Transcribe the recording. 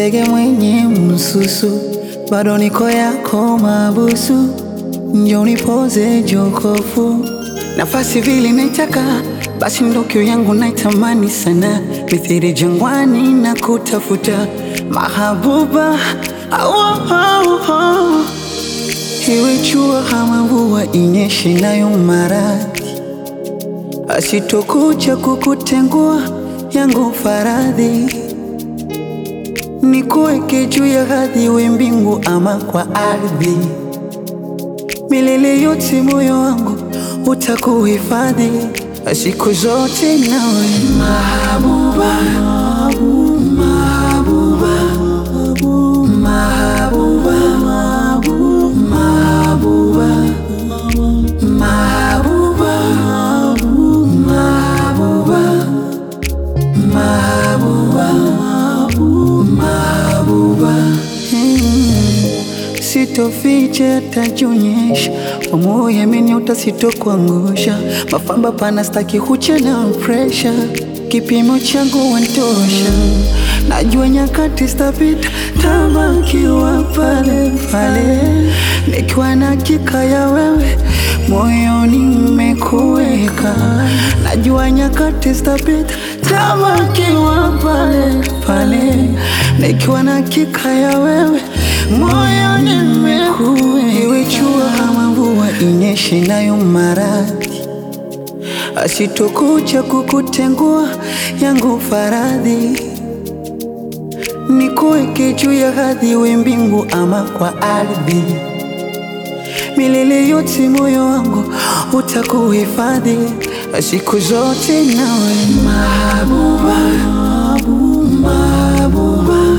ndege mwenye msusu, bado niko yako mabusu, njo nipoze jokofu, nafasi vile naitaka, basi ndo kiu yangu naitamani sana, mithiri jangwani na kutafuta mahabuba awo, awo, awo. Iwe jua ama mvua inyeshe nayo maradhi, asitokuja kukutengua yangu faradhi, nikuweke juu ya hadhi, we mbingu ama kwa ardhi, milele yote moyo wangu utakuhifadhi siku zote nawe mahabuba, mahabuba, mahabuba, mahabuba, mahabuba, mahabuba, mahabuba, mahabuba. Mm. Sitoficha tajionyesha kwa moyo ameniota, sitokuangusha mafamba pana, staki kucha na presha, kipimo changu wantosha. Najua nyakati stapita, tabakiwa pale pale, nikiwa na hakika ya wewe moyoni mmekuweka. Najua nyakati stapita, tabakiwa pale pale, nikiwa na hakika ya wewe moyoni mmekuweka. Iwe jua ama mvua inyeshe nayo maradhi, asitokuja kukutengua yangu faradhi, nikuweke juu ya hadhi, we mbingu ama kwa ardhi, milele yote moyo wangu utakuhifadhi siku zote nawe mahabuba, mahabuba